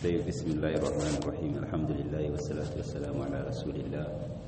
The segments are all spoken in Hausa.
طيب بسم الله الرحمن الرحيم الحمد لله والصلاة والسلام على رسول الله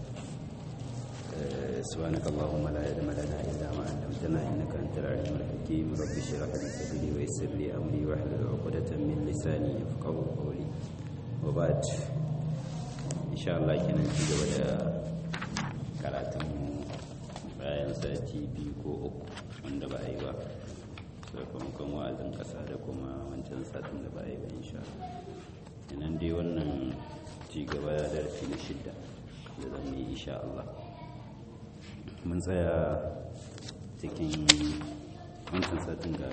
آه، سبحانك اللهم لا علم لنا إلا ما علمتنا إنك أنت العليم الحكيم رب اشرح لي صدري ويسر لي أمري واحلل عقدة من لساني يفقهوا قولي وبعد إن شاء الله كنا نتيجة ولا كراتم bayan sati biyu ko uku wanda ba a yi ba sakamakon wa'azin ƙasa da kuma wancan satin da ba a yi ba insha yanan dai wannan cigaba ya darasi na shidda da zan yi insha Allah mun tsaya cikin wancan satin ga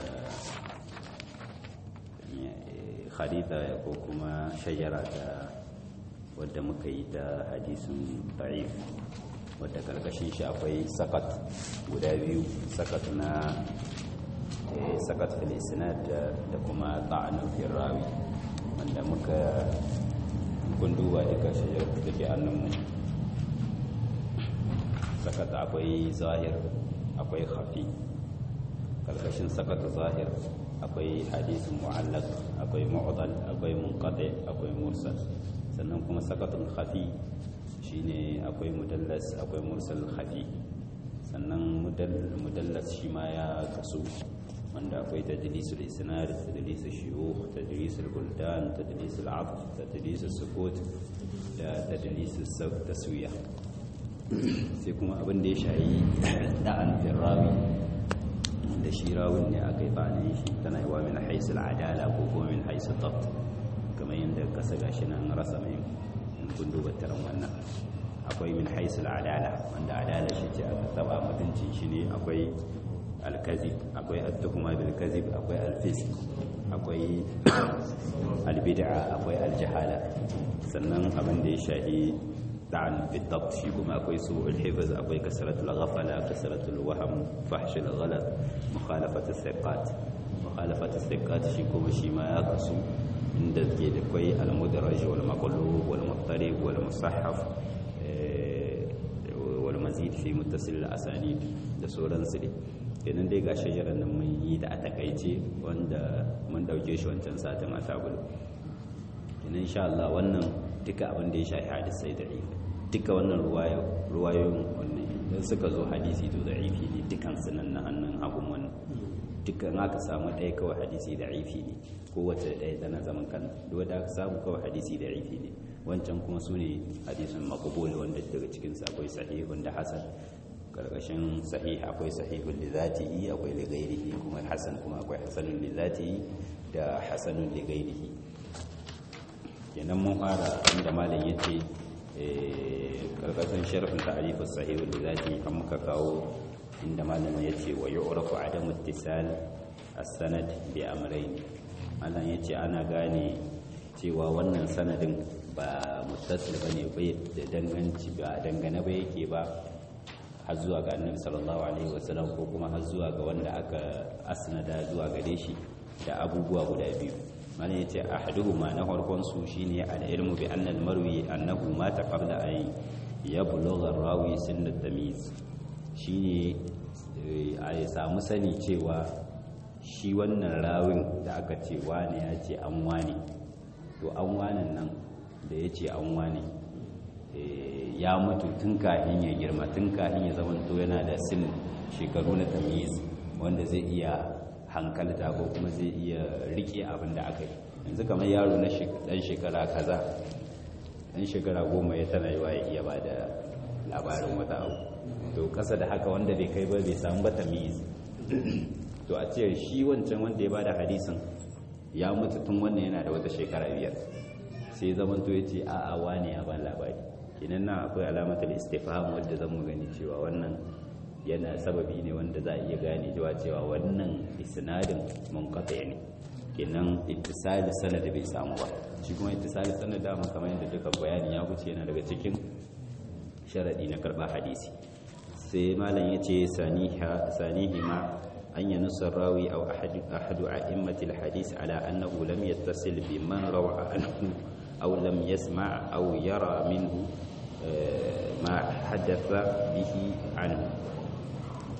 hadita ko kuma shajara da wadda muka yi ta hadisun da'if wadda karkashin shi akwai sakat guda biyu sakat na sakat fil isnad da kuma ta'anun fil rawi wanda muka gunduwa duka shajar da ke annanmu sakat akwai zahir akwai khafi karkashin sakat zahir akwai hadisin mu'allaq akwai mu'dal akwai munqati akwai mursal sannan kuma sakatun khafi shine akwai mudallas akwai mursal khafi sannan mudallas shi ma ya kasu wanda akwai tadlisul isnad tadlisul shuyukh tadlisul buldan tadlisul aff tadlisul sukut da tadlisul taswiya sai kuma abin da ya shayi da'an firrawi da shi rawun ne aka yi bane shi tana yi wa min haisul adala ko kuma min haisul tabt kamar yadda kasa gashi nan rasa mai kun duba taron wannan akwai min haisul adala wanda adala shi ce aka taba mutuncin shi ne akwai alkazib akwai at-tuhuma bil kazib akwai al-fisq akwai al-bid'a akwai al-jahala sannan abin da ya shahi da'an bid-dabt shi kuma akwai su'ul hifz akwai kasratul ghafala kasratul wahm fahsh al-ghalat mukhalafat as-siqat mukhalafat as-siqat shi kuma shi ma ya kasu inda ke da kwai al-mudraj wal maqlub wal muttarib wal musahhaf wal mazid fi muttasil al-asanid da sauransu ne kenan dai ga shajarar nan mun yi da a takaice wanda mun dauke shi wancan satin a sabulu kenan insha Allah wannan duka abin da ya shafi hadisai da ifi duka wannan ruwayoyin wannan idan suka zo hadisi to da ifi ne dukan su nan na hannun hagun wannan dukkan aka samu ɗaya kawai hadisi da ifi ne kowace ɗaya tana zaman kan duk da aka samu kawai hadisi da ifi ne wancan kuma su ne hadisun makabul wanda daga cikinsu akwai sahihun da hasan karkashin sahih akwai sahihun li zatihi akwai li ghairihi kuma hasan kuma akwai hasanun li zatihi da hasanun li ghairihi kenan mun fara inda malam yace karkashin sharhin ta'rifus sahihun li zatihi an muka kawo inda malam yace wa yu'rafu adamu ittisal as-sanad bi amrayn malam yace ana gane cewa wannan sanadin ba muttasil bane bai da danganci ba dangane ba yake ba har zuwa ga annabi sallallahu alaihi wasallam ko kuma har zuwa ga wanda aka asnada zuwa gare shi da abubuwa guda biyu mana yace ahaduhuma na farkon su shine al-ilmu bi anna al-marwi annahu mata qabla an yablugha ar-rawi sin at-tamyiz shine a ya samu sani cewa shi wannan rawin da aka ce wane ya ce an wane to an wane nan da ya ce an wane ya mutu tun kahin ya girma tun kahin ya zama to yana da sin shekaru na tamiz wanda zai iya hankalta ko kuma zai iya rike abin da aka yi yanzu kamar yaro na dan shekara kaza dan shekara goma ya tana yiwa ya iya ba da labarin wata abu to kasa da haka wanda bai kai ba bai samu ba tamiz to a ce shi wancan wanda ya ba da hadisin ya mutu tun wannan yana da wata shekara biyar sai zaman to ya ce a'a wane ya ban labari kinan nan akwai alamatar istifham wadda zan mu gani cewa wannan yana sababi ne wanda za a iya gane cewa cewa wannan isnadin munqati ne kinan ittisali sanad bai samu ba shi kuma ittisali sanad da mun kamar yadda duka bayani ya wuce yana daga cikin sharadi na karba hadisi sai malam yace saniha sanihima أن ينص الراوي أو أحد, أحد أئمة الحديث على أنه لم يتصل بمن روى عنه أو لم يسمع أو يرى منه ما حدث به عنه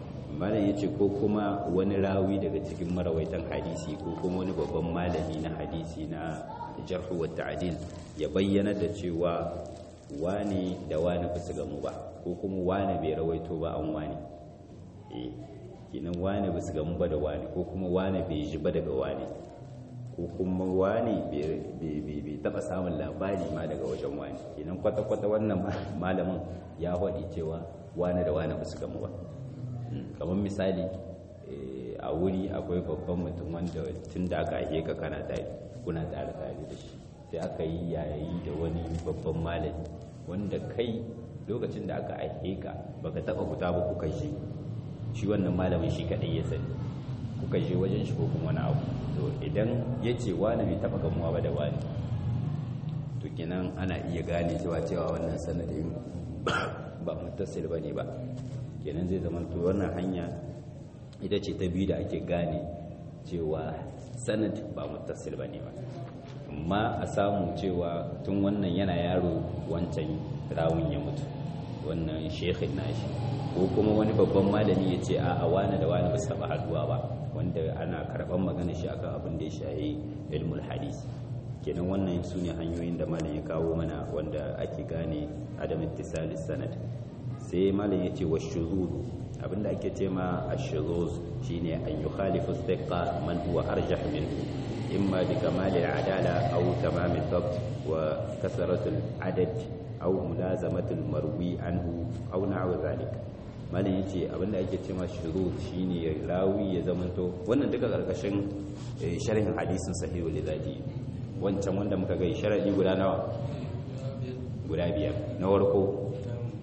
malam yace ko kuma wani rawi daga cikin marawaitan hadisi ko kuma wani babban malami na hadisi na jarhu wa ta'dil ya bayyana da cewa wani da wani ba su gamu ba ko kuma wani bai rawaito ba an wani eh kinan wani ba su gamu ba da wani ko kuma wani bai ji ba daga wani ko kuma wani bai taba samun labari ma daga wajen wani kinan kwata-kwata wannan malamin ya haɗi cewa wani da wani ba su gamu ba kamar misali a wuri akwai babban mutum wanda tun da aka aike ka kana tare kuna tare tare da shi sai aka yi yayi da wani babban malami wanda kai lokacin da aka aike ka baka taba fita ba kuka shi shi wannan malamin shi kadai ya sani kuka je wajen shi ko kuma wani abu to idan ya ce wani bai taba gamuwa ba da wani to kenan ana iya gane cewa cewa wannan sanadin ba mutasil ba ne ba kenan zai zama to wannan hanya ita ce ta biyu da ake gane cewa sanad ba mutasil ba ne ba amma a samu cewa tun wannan yana yaro wancan rawun ya mutu wannan shekhin nashi ko kuma wani babban malami ya ce a wani da wani ba su taba haduwa ba wanda ana karban magana shi akan abin da ya shahi ilmul hadis kenan wannan su ne hanyoyin da malam ya kawo mana wanda ake gane adam ittisalis sanad sai malam ya ce wa shuzuz abinda ake ce ma ash-shuzuz shine an yukhalifu thiqa man huwa arjah minhu imma bi kamal al-adala aw tamam al-dhabt wa kasrat al-adad aw mulazamat al-marwi anhu aw na'u dhalik malam yace abinda ake ce ma shuzuz shine rawi ya zamanto wannan duka karkashin sharhin hadisin sahihu lidati wancan wanda muka ga sharadi guda nawa guda biyar na farko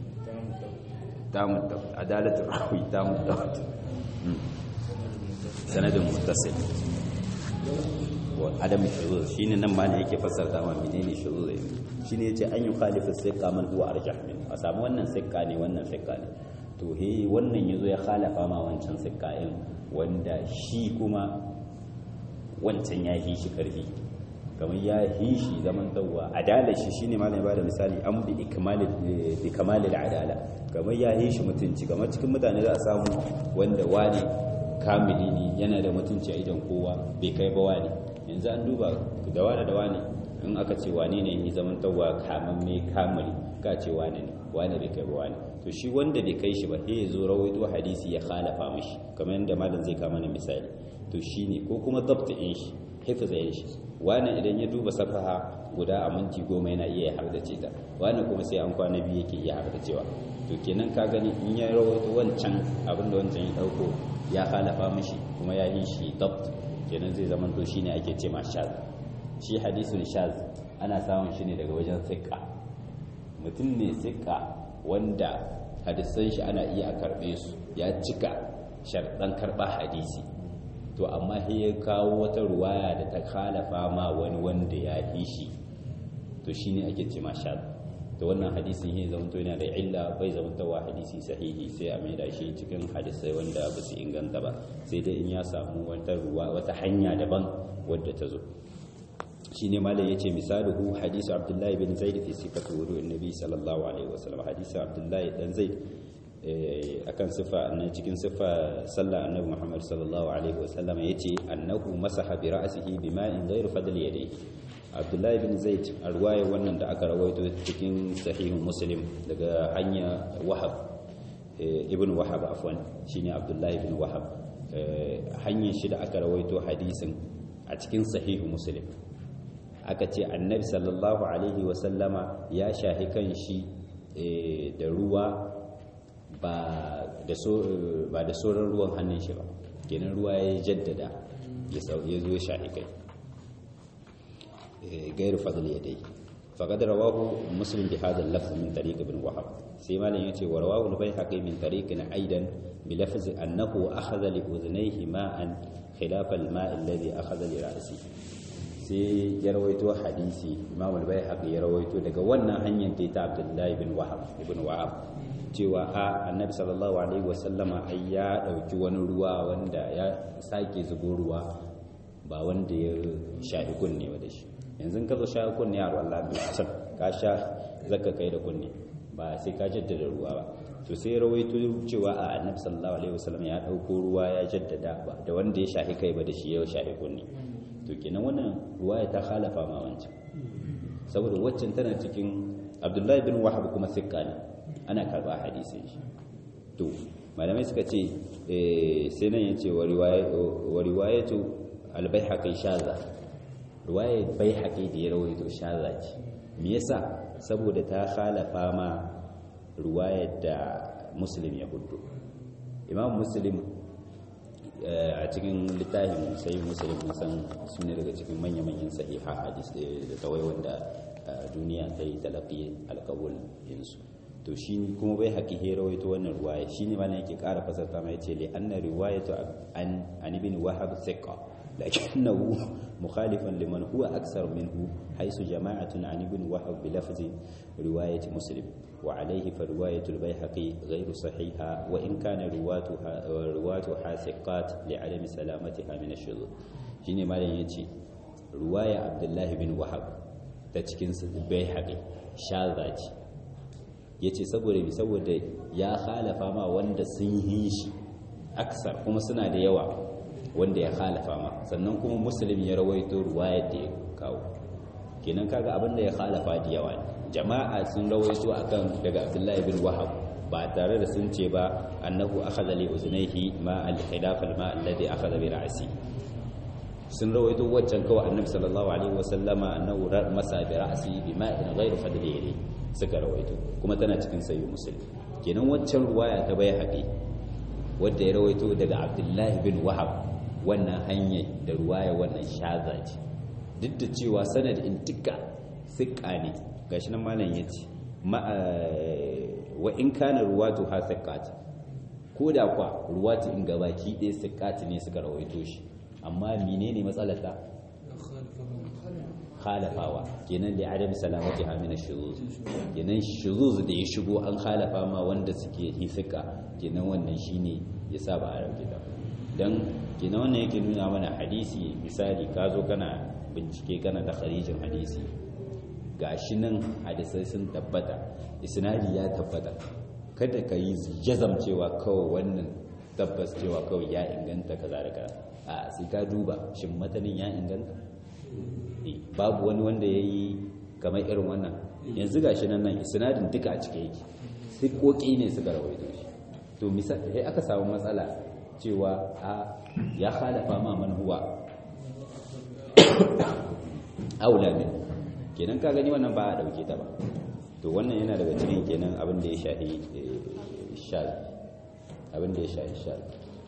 tamun adalatul rawi tamun dabt sanadin muttasil wa adam shuzuz shine nan ma ne yake fassara ma menene shuzuz shine yace an yi khalifu siqa man huwa arjah min a samu wannan siqa ne wannan siqa ne to he wannan yazo ya khalafa ma wancan siqa din wanda shi kuma wancan ya yi shi karfi kamar ya yi shi zaman tawwa adala shi shine malami ba da misali an bi ikmalil bi kamalil adala kamar ya yi shi mutunci kamar cikin mutane za a samu wanda wani kamili ne yana da mutunci a idan kowa bai kai ba wani yanzu an duba da wani da wani in aka ce wane ne yi zaman tawwa kaman mai kamili ka ce wani ne wani bai kai ba wani to shi wanda bai kai shi ba sai ya zo rawaito hadisi ya khalafa mishi kamar yadda malam zai kama na misali to shine ko kuma dabtin shi hifzayin shi wani idan ya duba safaha guda a minti goma yana iya hardace ta wani kuma sai an kwana biyu yake iya hardacewa to kenan ka gani in ya rawaito wancan abinda wancan ya dauko ya halafa mishi kuma ya yi shi dabt kenan zai zama to shine ake ce ma shaz shi hadisun shaz ana samun shi ne daga wajen sikka mutum ne sikka wanda hadisan shi ana iya karbe su ya cika sharɗan karɓa hadisi to amma sai ya kawo wata ruwaya da ta khalafa ma wani wanda ya yi shi to shine ake ce ma shad to wannan hadisin yin zamanto yana da illa bai zamantowa hadisi sahihi sai a maida shi cikin hadisai wanda ba su inganta ba sai dai in ya samu wata ruwa wata hanya daban wadda ta zo shine malai yace misaluhu hadisu abdullahi bin zaid fi sifatu wudu'in nabi sallallahu alaihi wasallam hadisu abdullahi dan zaid akan sifa na cikin sifa sallah annabi Muhammad sallallahu alaihi wasallam yace annahu masaha bi ra'sihi bima'in ghayr fadl yadayhi Abdullah ibn Zaid arwaye wannan da aka rawaito cikin sahih Muslim daga hanya Wahab ibn Wahab afwan shine Abdullah ibn Wahab hanyar shi da aka rawaito hadisin a cikin sahih Muslim aka ce annabi sallallahu alaihi wasallama ya shahi kan shi da ruwa ba da sauran ruwan hannun shi ba kenan ruwa ya jaddada ya zo ya shahi kai gairu fadl ya dai faqad rawahu muslim bi hadha al-lafz min tariq ibn wahab sai malam yace wa rawahu al-baihaqi min tariqin aidan bi lafz annahu akhadha li udhnayhi ma'an khilaf al-ma' alladhi akhadha li ra'si sai ya rawaito hadisi imam al-baihaqi ya rawaito daga wannan hanyar da ta abdullahi ibn wahab ibn wahab cewa a annabi sallallahu alaihi wasallama ai ya dauki wani ruwa wanda ya sake zubo ruwa ba wanda ya sha'i kunne ba da shi yanzu ka zo sha'i kunne a Allah bai can ka sha zaka kai da kunne ba sai ka jaddada ruwa ba to sai rawaito cewa a annabi sallallahu alaihi wasallam ya dauko ruwa ya jaddada ba da wanda ya shahi kai ba da shi ya shahi kunni to kenan wannan ruwaya ta khalafa ma wancan saboda waccan tana cikin abdullahi bin wahab kuma sikka ne ana karba hadisin shi to malamai suka ce sai nan yace wa riwayatu al-baihaqi shaza riwayat baihaqi da ya rawaito shaza ce me yasa saboda ta khalafa ma riwayar da muslim ya hudu imam muslim a cikin littafin sai muslim san su ne daga cikin manya-manyan sahiha hadis da tawai wanda duniya ta yi talafi alkawul yinsu to shi kuma bai haƙi he rawaito wannan ruwaya shi ne mana yake ƙara fasarta mai ce li anna riwayatu an an ibn wahab thiqa lakinnahu mukhalifan liman huwa aksar minhu haythu jama'atun an ibn wahab bi lafzi riwayat muslim wa alayhi fa riwayatu al-bayhaqi ghayru sahiha wa in kana riwatuha riwatuha thiqat li adami salamatiha min ash-shudud shine malam yace riwaya abdullahi bin wahab ta cikin bayhaqi shaza ce ya ce saboda bi saboda ya halafa ma wanda sun yi shi aksar kuma suna da yawa wanda ya halafa ma sannan kuma musulmi ya rawaito ruwayar da ya kawo kenan kaga abin da ya halafa da yawa ne jama'a sun rawaito akan daga abdullahi bin wahab ba tare da sun ce ba annahu akhadha li uzunayhi ma al-khilaf al-ma alladhi akhadha bi ra'si sun rawaito waccan kawai annabi sallallahu alaihi wasallama annahu masa bi ra'si bi ma'in ghayr fadli suka rawaito kuma tana cikin sayi musulmi kenan waccan ruwaya ta bai haɗe wadda ya rawaito daga abdullahi bin wahab wannan hanyar da ruwaya wannan shaza ce duk da cewa sanad in tika siƙa ne gashi nan malam ya ce wa in kana ruwatu ha siƙat ko da kwa ruwatu in gabaki ɗaya siƙat ne suka rawaito shi amma menene matsalata khalafawa kenan da adam salamati ha min shuzuz kenan shuzuz da ya shigo an khalafa ma wanda suke hisika kenan wannan shine yasa ba a rauke ta dan kenan wannan yake nuna mana hadisi misali ka zo kana bincike kana da kharijin hadisi gashi nan hadisai sun tabbata isnadi ya tabbata kada ka yi jazam cewa kawai wannan tabbas cewa kawai ya inganta kaza da kaza a sai ka duba shin matanin ya inganta babu wani wanda ya yi kamar irin wannan yanzu gashi nan nan isnadin duka a cike yake sai koki ne suka rawaito shi to misali sai aka samu matsala cewa a ya halafa ma man huwa aula min kenan ka gani wannan ba a dauke ta ba to wannan yana daga cikin kenan abin da ya shahi shal abin da ya shahi shal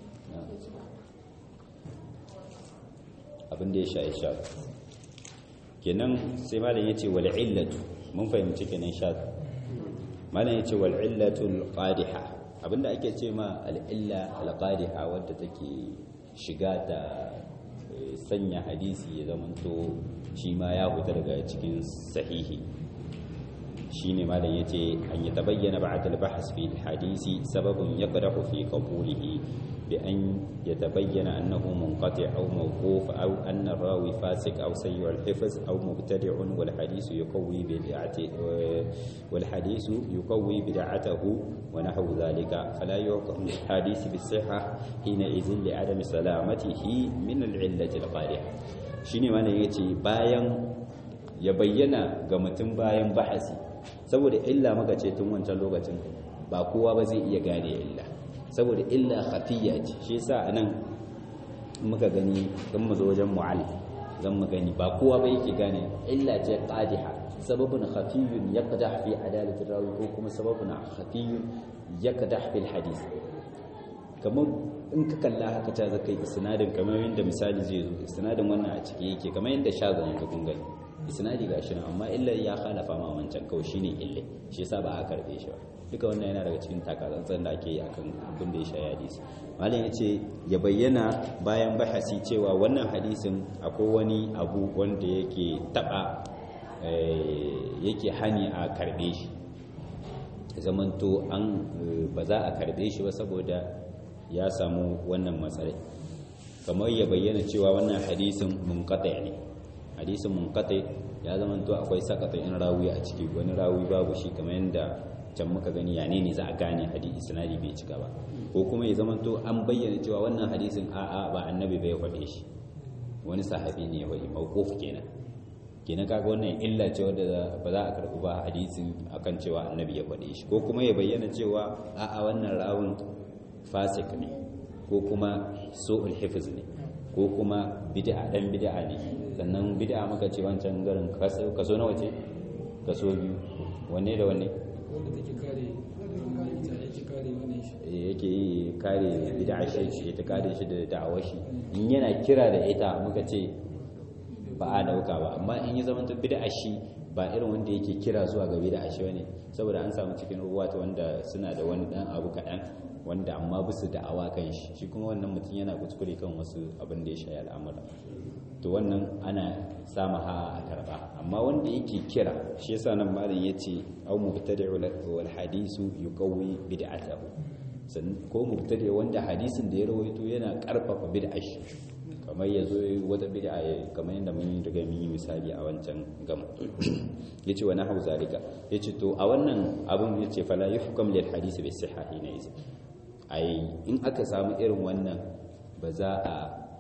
abin da ya shahi shal kenan sai malam yace wal illatu mun fahimci kenan sha malam yace wal illatul qadiha abinda ake ce ma al illa al qadiha wadda take shiga ta sanya hadisi ya zamanto shi ma ya fita daga cikin sahihi shine malam yace an yatabayyana ba'd al bahs fi al hadisi sababun yaqdahu fi qabulihi بأن يتبين أنه منقطع أو موقوف أو أن الراوي فاسق أو سيء الحفظ أو مبتدع والحديث يقوي بدعته والحديث يقوي بدعته ونحو ذلك فلا يحكم الحديث بالصحة حينئذ لعدم سلامته من العلة القارعة shine mana yace bayan ya bayyana ga mutum bayan bahasi saboda illa muka ce tun wancan lokacin ba kowa ba zai iya gane illa saboda illa khafiyya ce shi yasa anan muka gani dan mu zo wajen mu'allif zan mu gani ba kowa ba yake gane illa ce qadiha sababun khafiyyun yaqdah fi adalati rawi ko kuma sababun khafiyyun yaqdah fil hadith kamar in ka kalla haka ta zakai isnadin kamar yadda misali zai zo isnadin wannan a ciki yake kamar yadda shazan yanzu kun gani isnadi gashi nan amma illa ya khalafa ma wancan kawai shine illa shi yasa ba a karbe shi ba duka wannan yana daga cikin takatsantsan da ake yi akan abin da ya sha hadisi malam yace ya bayyana bayan bahasi cewa wannan hadisin akwai wani abu wanda yake taba yake hani a karbe shi zamanto an ba za a karbe shi ba saboda ya samu wannan matsalai kamar ya bayyana cewa wannan hadisin munqati ne hadisin munqati ya zamanto akwai sakata in rawi a ciki wani rawi babu shi kamar yadda can muka gani ya ne za a gane hadisi sanadi bai cika ba ko kuma ya zama to an bayyana cewa wannan hadisin a'a ba annabi bai faɗe shi wani sahabi ne ya faɗi mawquf kenan kenan kaga wannan illa ce wadda ba za a karɓi ba hadisin akan cewa annabi ya faɗe shi ko kuma ya bayyana cewa a'a wannan rawun fasik ne ko kuma su'ul hifiz ne ko kuma bid'a dan bid'a ne sannan bid'a muka ce wancan garin kaso nawa ce kaso biyu wanne da wanne wanda take kare ita yake kare wannan shi yake yi kare bid'a shi ya ta kare shi da da'awar shi in yana kira da ita muka ce ba a dauka ba amma in yi zama bid'a shi ba irin wanda yake kira zuwa ga bid'a shi bane saboda an samu cikin ruwata wanda suna da wani dan abu kaɗan wanda amma bisu da'awa kan shi shi kuma wannan mutum yana kuskure kan wasu abin da ya shayi al'amura to wannan ana sama ha a karba amma wanda yake kira shi yasa nan malam yace aw mubtadi' wal hadisu yuqawwi bid'atahu san ko mubtadi' wanda hadisin da ya rawaito yana karfafa bid'ar shi kamar yazo wata bid'a kamar yadda mun riga mun yi misali a wancan gama yace wa nahu zalika yace to a wannan abun yace fala yuhkam lil hadisi bis sihhahi ne ai in aka samu irin wannan ba za a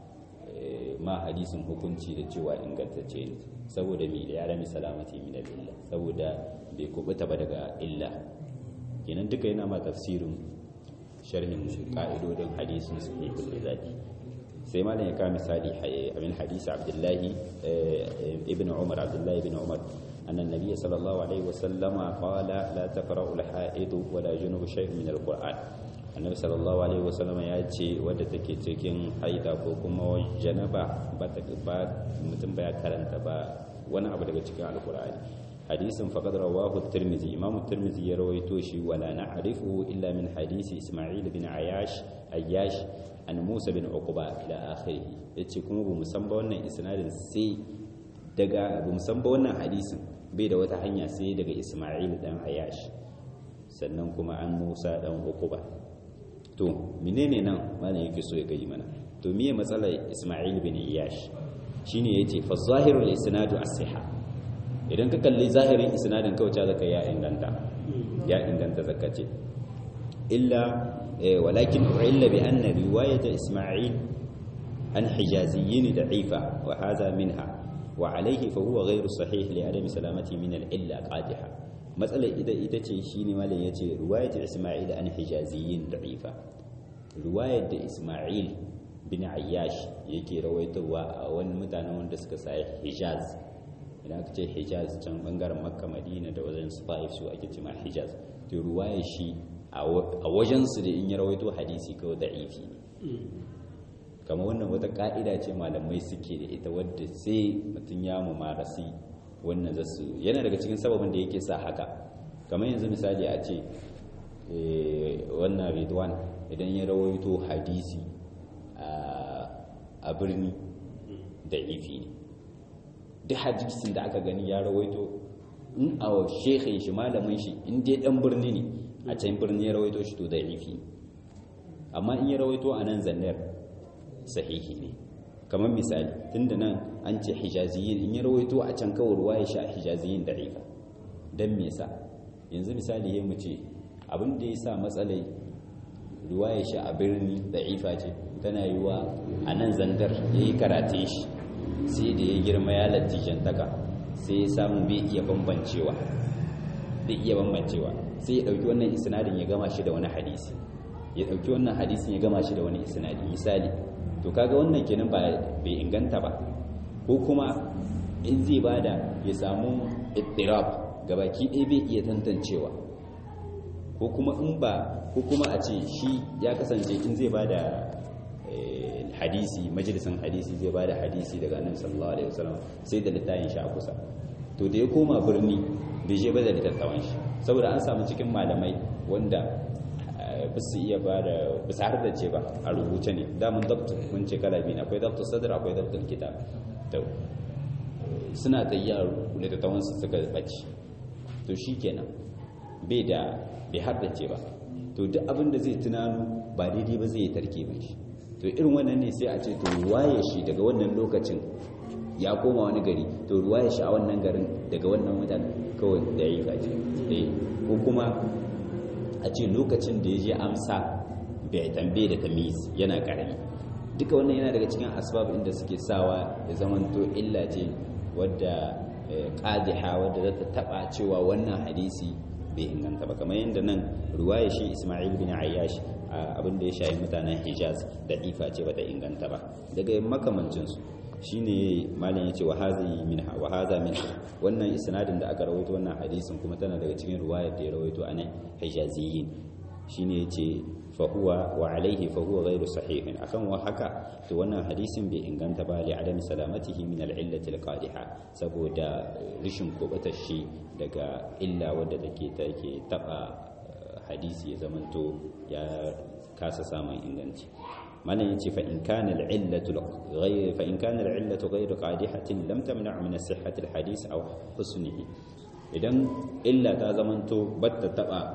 ma hadisin hukunci da cewa ingantacce ne saboda mai da ya rami salamati min illa saboda bai kubuta ba daga illa kenan duka yana ma tafsirin sharhin ka'idodin hadisin sahihul zati sai malam ya kawo misali amin hadisi abdullahi ibn umar abdullahi ibn umar أن النبي صلى الله عليه وسلم قال لا تقرأ الحائض ولا جنوب شيء من القرآن annabi sallallahu alaihi wasallam ya ce wadda take cikin haida ko kuma janaba ba ta ba mutum ba ya karanta ba wani abu daga cikin alkur'ani hadisin faqad rawahu at-tirmidhi imam at-tirmidhi ya rawaito shi wala na'rifu illa min hadisi isma'il bin ayash ayyash an musa bin uqba ila akhirih yace kuma bu musan ba wannan isnadin sai daga bu musan ba wannan hadisin bai da wata hanya sai daga isma'il dan ayash sannan kuma an musa dan uqba to menene nan malam yake so ya gayi mana to miye matsalar Isma'il bin Iyash shine yace fa zahirul isnadu as-siha idan ka kalli zahirin isnadin kawai zaka ya inganta ya inganta zakace illa walakin illa bi anna riwayat Isma'il an hijaziyyin da'ifa wa hadha minha wa alayhi fa huwa ghayru sahih li adami salamati min al-illa qadiha matsalar ita ita ce shine malam yace riwayat Isma'il an hijaziyyin da'ifa riwayar da Isma'il bin Ayyash yake rawaitowa a wani mutanen wanda suka sa Hijaz idan aka ce Hijaz can bangaren Makka Madina da wajen Taif su ake cewa Hijaz to riwayar shi a wajen su da in ya rawaito hadisi kawai da'ifi ne kamar wannan wata ka'ida ce malamai suke da ita wadda sai mutum ya mumarasi wannan zasu yana daga cikin sababin da yake sa haka kamar yanzu misali a ce wannan ridwan idan ya rawaito hadisi a birni da ifi ne duk hadisin da aka gani ya rawaito in a shekhin shi malamin shi in dai dan birni ne a can birni ya rawaito shi to da ifi amma in ya rawaito a nan zannar sahihi ne kamar misali tunda nan an ce hijaziyin in ya rawaito a can kawai ruwa ya sha hijaziyin da ifa don me yasa yanzu misali ya mu ce abin da ya sa matsalai ruwaya shi a birni da ifa ce tana yi wa a nan zandar ya yi karate shi sai da ya girma ya latijantaka sai ya samu bai iya bambancewa bai iya bambancewa sai ya ɗauki wannan isnadin ya gama shi da wani hadisi ya ɗauki wannan hadisin ya gama shi da wani isnadi misali to kaga wannan kenan ba bai inganta ba ko kuma in zai bada ya samu ittirab gabaki ɗaya bai iya tantancewa ko kuma in ba ko kuma a ce shi ya kasance in zai bada hadisi majalisan hadisi zai bada hadisi daga annabi sallallahu alaihi wasallam sai da littafin shi a kusa to da ya koma birni bai je ba da littattafan shi saboda an samu cikin malamai wanda ba su iya ba da ba su har da ce ba a rubuce ne damun dabtu mun ce kala biyu akwai dabtu sadar akwai dabtu kitab to suna tayyar littattafan su suka bace to shikenan bai da bai har da ce ba to duk abin da zai tunanu ba daidai ba zai yi tarke ba shi to irin wannan ne sai a ce to waye shi daga wannan lokacin ya koma wani gari to ruwa ya sha wannan garin daga wannan mutane kawai da yi kaji ko kuma a ce lokacin da ya je amsa bai tambaye da tamiz yana karami duka wannan yana daga cikin asbab inda suke sawa ya zamanto illa ce wadda qadiha wadda za ta taba cewa wannan hadisi bai inganta ba kamar yadda nan ruwaya shi Ismail bin Ayyash abin da ya shayi mutanen Hijaz da ifa ce bata inganta ba daga makamancin su shine malam yace wa hazi minha wa hadha minha wannan isnadin da aka rawaito wannan hadisin kuma tana daga cikin ruwayar da ya rawaito anan Hijaziyin shine yace fa huwa wa alaihi fa huwa ghairu sahihin akan wa haka to wannan hadisin bai inganta ba li adami salamatihi min al-illati al-qadiha saboda rishin kubatar shi daga illa wadda take take taba hadisi ya zamanto ya kasa samun inganci malam yace fa in kana al-illatu ghayr fa in kana al-illatu ghayr qadihatin lam tamna' min sihhati al-hadith aw husnihi idan illa ta zamanto batta taba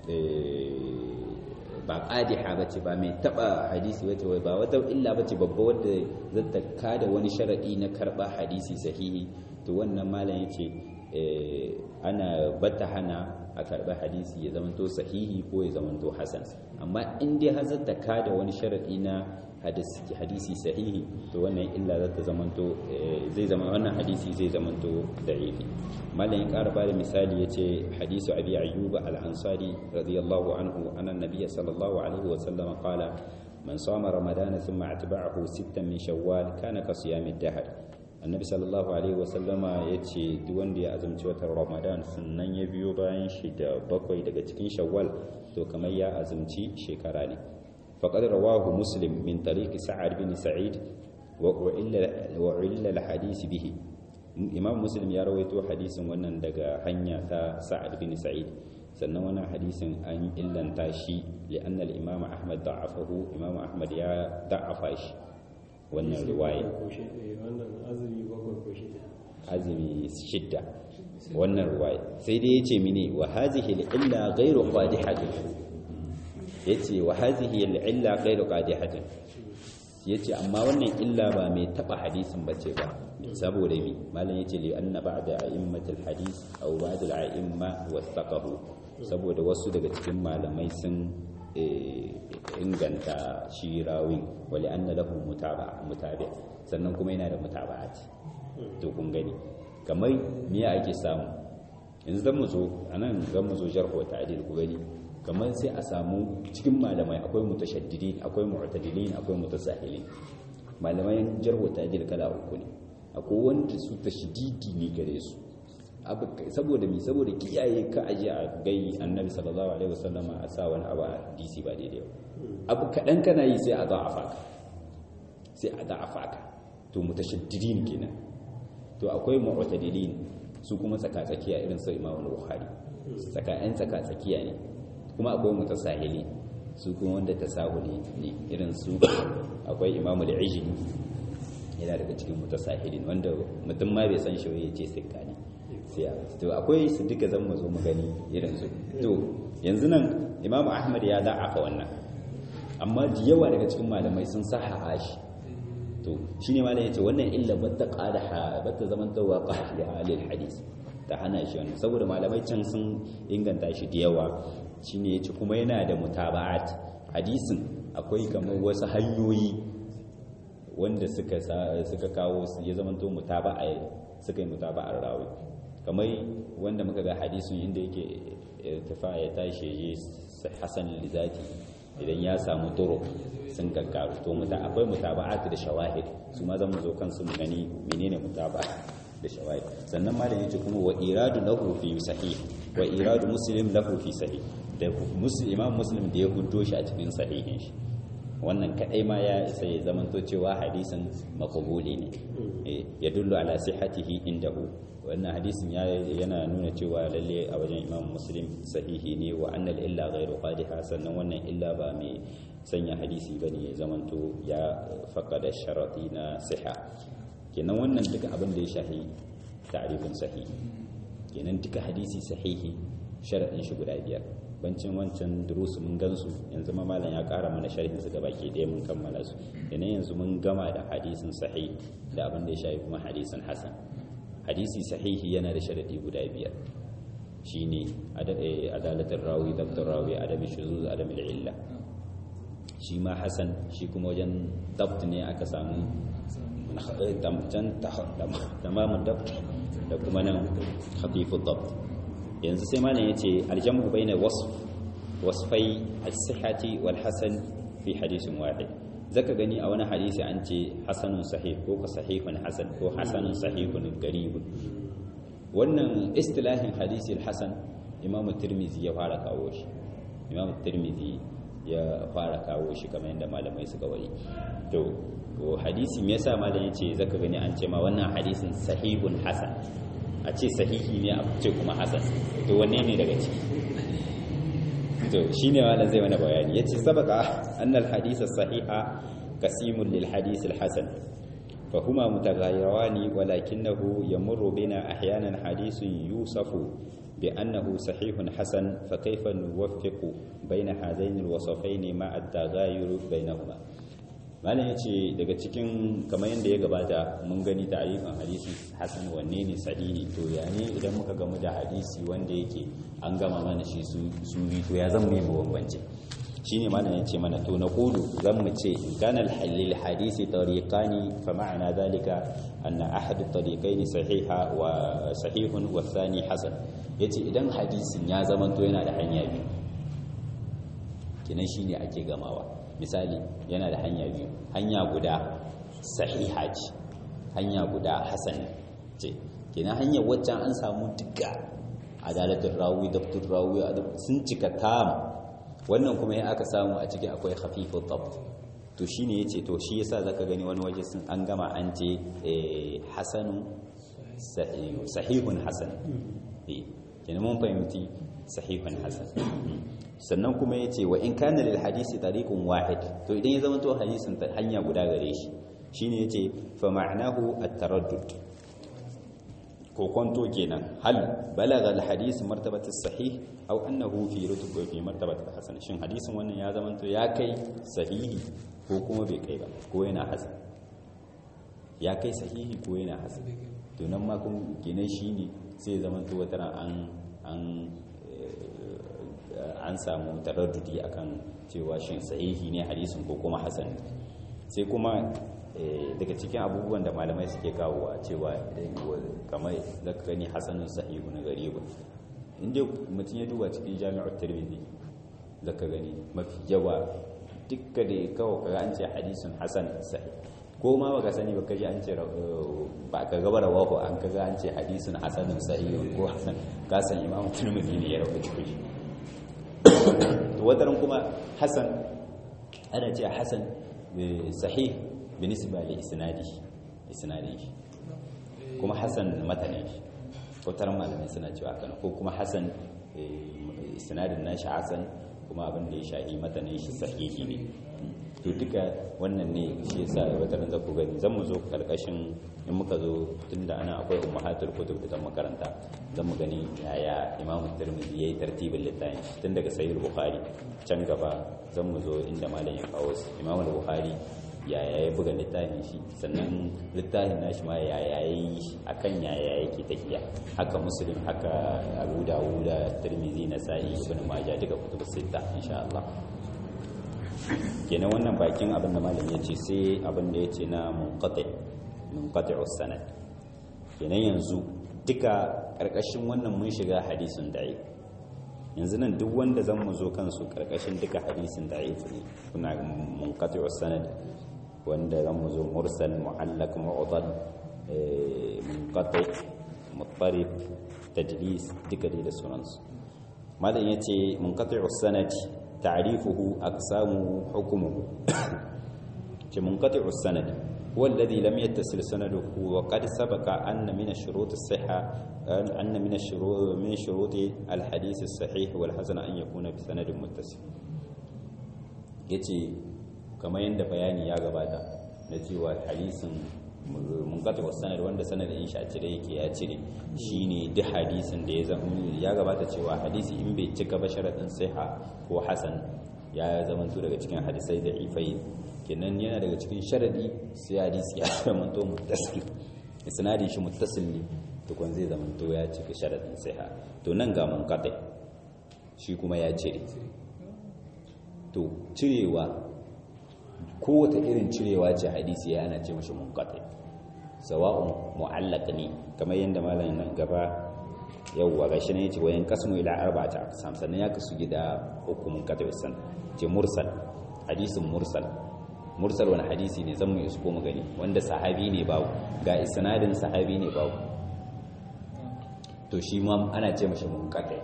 ba qadiha bace ba mai taba hadisi bace wai ba wata illa bace babba wadda zata kada wani sharadi na karba hadisi sahihi to wannan malam yace ana bata hana a karɓi hadisi ya zamanto sahihi ko ya zamanto hasan amma in dai har zata kada wani sharadi na hadisi sahihi to wannan illa za ta zamanto zai zama wannan hadisi zai zamanto da'ifi malam ya ƙara bada misali yace hadisu abi ayyub al-ansari radiyallahu anhu anna nabiy sallallahu alaihi wa sallam qala man sama ramadana thumma atba'ahu sittan min shawwal kana ka siyami dahr annabi sallallahu alaihi wasallama ya ce duk wanda ya azumci watan ramadan sannan ya biyo bayan shi da bakwai daga cikin shawwal to kamar ya azumci shekara ne faqad rawahu muslim min tariqi sa'ad bin sa'id wa u'illa al-hadith bihi imam muslim ya rawaito hadisin wannan daga hanya ta sa'ad bin sa'id sannan wannan hadisin an illanta shi li'anna al-imam ahmad da'afahu imam ahmad ya da'afa shi wannan riwaya azumi shidda wannan riwaya sai dai yace mini wa hadhihi al-illa ghayru qadihatin yace wa hadhihi al-illa ghayru qadihatin yace amma wannan illa ba mai taba hadisin bace ba saboda mi malam yace li anna ba'da a'immatil hadith aw ba'da al-a'imma wasaqahu saboda wasu daga cikin malamai sun inganta shi rawin wali anna lahu mutabi sannan kuma yana da mutaba'ati to kun gani kamar me ake samu yanzu zan mu zo anan zan mu zo jarh wa ta'dil ku gani kamar sai a samu cikin malamai akwai mutashaddidin akwai mu'tadilin akwai mutasahilin malamai jarh wa ta'dil kala uku ne akwai wanda su tashdidi ne gare su saboda mi saboda kiyaye ka aje a gai annabi sallallahu alaihi wasallama a sa wani abu a dc ba daidai ba abu kaɗan kana yi sai a za a faka sai a za a faka to mutashaddidin kenan to akwai mu'tadilin su kuma tsaka tsakiya irin su imamu bukhari tsaka yan tsaka tsakiya ne kuma akwai mutasahili su kuma wanda tasahuli ne irin su akwai imamu al-ijli yana daga cikin mutasahilin wanda mutum ma bai san shi ya ce sikka ne to akwai su duka zan mazo mu gani irin su to yanzu nan imamu ahmad ya da'afa wannan amma da yawa daga cikin malamai sun sahaha shi to shine malam yace wannan illa batta qadaha batta zaman tawa qahli alil hadis ta hana shi wannan saboda malamai can sun inganta shi da yawa shine yace kuma yana da mutaba'at hadisin akwai kamar wasu hanyoyi wanda suka suka kawo ya zamanto mutaba'a suka yi mutaba'ar rawi kamar wanda muka ga hadisun inda yake tafa ya tashi ya hasan lizati idan ya samu turo sun gaggaru to muta akwai mutaba'at da shawahid su ma zan zo kansu mu gani menene mutaba'a da shawahid sannan malam yace kuma wa iradu lahu fi sahih wa iradu muslim lahu fi sahih da muslim imam muslim da ya huddo shi a cikin sahihin shi wannan kadai ma ya isa ya zamanto cewa hadisin makabuli ne ya dullu ala sihhatihi indahu wannan hadisin yana nuna cewa lalle a wajen imam muslim sahihi ne wa annal illa ghairu qadiha sannan wannan illa ba mai sanya hadisi bane ya zamanto ya faqada sharati na siha kenan wannan duka abin da ya shahi ta'rifin sahihi kenan duka hadisi sahihi sharadin shi guda biyar bancin wancan durusu mun gansu yanzu ma malam ya ƙara mana sharhin su gabaki ɗaya mun kammala su kenan yanzu mun gama da hadisin sahih da abin da ya shafi kuma hadisin hasan hadisi sahihi yana da sharadi guda biyar shine adalatul rawi dabtul rawi adami shuzuz adami illa shi ma hasan shi kuma wajen dabt ne aka samu can tamamin dabt da kuma nan khafifud dabt yanzu sai malam yace aljamu baina wasf wasfai as-sihhati wal hasan fi hadisin wahid zaka gani a wani hadisi an ce hasanun sahih ko ka sahihun hasan ko hasanun sahihun garibun wannan istilahin hadisi al-hasan imamu tirmizi ya fara kawo shi imamu tirmizi ya fara kawo shi kamar yadda malamai suka wari to hadisi me yasa malam yace zaka gani an ce ma wannan hadisin sahihun hasan a ce sahihi ne a ce kuma hasan to wanne ne daga ciki to shine malam zai mana bayani yace sabaka annal hadith sahiha qasimun lil hadith al hasan fa huma mutaghayyirani walakinahu yamurru bina ahyanan hadithun yusafu bi annahu sahihun hasan fa kayfa nuwaffiqu baina hadaini al wasafaini ma at taghayyur bainahuma malam yace daga cikin kamar yadda ya gabata mun gani ta'arifin hadisi hasan wanne ne sahihi to ya ne idan muka gamu da hadisi wanda yake an gama mana shi su bi to ya zama mai bambance shine malam yace mana to na qulu zan mu ce kana al hadisi tariqani fa ma'ana dhalika anna ahad at-tariqaini sahiha wa sahihun wa thani hasan yace idan hadisin ya zama to yana da hanya biyu kinan shine ake gamawa misali yana da hanya biyu hanya guda sahiha ce hanya guda hasan ce kenan hanyar waccan an samu duka adalatul rawi dabtul rawi sun cika tam wannan kuma ya aka samu a ciki akwai khafifut dabt to shine yace to shi yasa zaka gani wani waje sun an gama an ce hasanu sahihun hasan kenan mun fahimci sahihun hasan sannan kuma ya ce wa in kana lil hadisi tariqun wahid to idan ya zama to hadisin hanya guda gare shi shine yace fa ma'nahu at-taraddud ko kwanto kenan hal balagha al hadis martabatu sahih aw annahu fi rutub fi martabatu hasan shin hadisin wannan ya zama to ya kai sahihi ko kuma bai kai ba ko yana hasan ya kai sahihi ko yana hasan to nan ma kun kenan shine sai ya zama to wata an an an samu taraddudi akan cewa shin sahihi ne hadisin ko kuma hasan sai kuma daga cikin abubuwan da malamai suke kawo a cewa kamar zaka gani hasanun sahihu na garibu inda mutum ya duba cikin jami'ar tirmidhi zaka gani mafi yawa dukka da kawo kaga an ce hadisin hasan sahih ko ma baka sani baka ji an ce ba ka gaba da wahu an kaga an ce hadisin hasanun sahihun ko hasan ka san imamu tirmidhi ne ya rawaito shi wataran kuma hasan ana ce hasan sahih binisba li isnadi isnadi kuma hasan matanin shi wataran malamai suna cewa haka ko kuma hasan isnadin nashi hasan kuma abin da ya shahi matanin shi sahihi ne to duka wannan ne shi yasa wataran za ku gani zan mu zo karkashin in muka zo tunda ana akwai ummahatul kutub da makaranta zan mu gani yaya imam tirmidhi yayi tartibin littafin tun daga sahih bukhari can gaba zan mu zo inda malam ya kawo su imam bukhari yaya ya buga littafin shi sannan littafin nashi ma yaya yayi akan yaya yake tafiya haka muslim haka abu dawud da tirmidhi nasa'i ibn majah duka kutubus sita insha Allah kenan wannan bakin abin da malam ya ce sai abin da ya ce na munqati munqati'us sanad kenan yanzu duka karkashin wannan mun shiga hadisin da'if yanzu nan duk wanda zan mu zo kansu karkashin duka hadisin da'if ne kuna munqati'us sanad wanda zan mu zo mursal mu'allaq mu'dal munqati muttarif tajlis duka dai da sunansu malam yace munqati'us sanad تعريفه أقسامه حكمه منقطع السند هو الذي لم يتصل سنده وقد سبق أن من الشروط الصحة أن من الشروط من شروط الحديث الصحيح والحسن أن يكون بسند متصل yace kamar yadda bayani ya gabata na cewa hadisin mun kata wasu sanar wanda sanar in shi a cire yake ya cire shine duk hadisin da ya zama ya gabata cewa hadisi in bai cika ba sharaɗin siha ko hasan ya zamanto daga cikin hadisai da ifai kenan yana daga cikin sharaɗi sai hadisi ya zamanto muttasil isnadin shi muttasil ne tukun zai zamanto ya cika sharaɗin siha to nan ga mun kata shi kuma ya cire to cirewa kowace irin cirewa ce hadisi ya ana ce mashi munqati sawa'un mu'allaq ne kamar yadda malamin nan gaba yawwa gashi ne yace wayan kasmu ila arba'ati aqsam sannan ya kasu gida uku munqati wasan ce mursal hadisin mursal mursal wani hadisi ne zan mu isko mu gani wanda sahabi ne babu ga isnadin sahabi ne babu to shi ma ana ce mashi munqati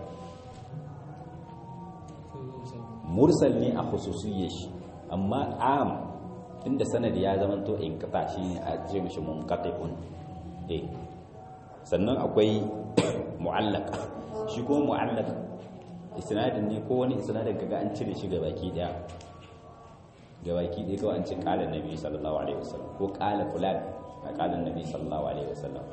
mursal ne a khususiyyar shi amma am inda sanadi ya zama to in kata shi ne a ce mishi munqati'un eh sannan akwai mu'allaq shi ko mu'allaq isnadin ne ko wani isnadin kaga an cire shi gabaki daya gabaki daya kawai an ce qala nabi sallallahu alaihi wasallam ko qala fulan a qala nabi sallallahu alaihi wasallam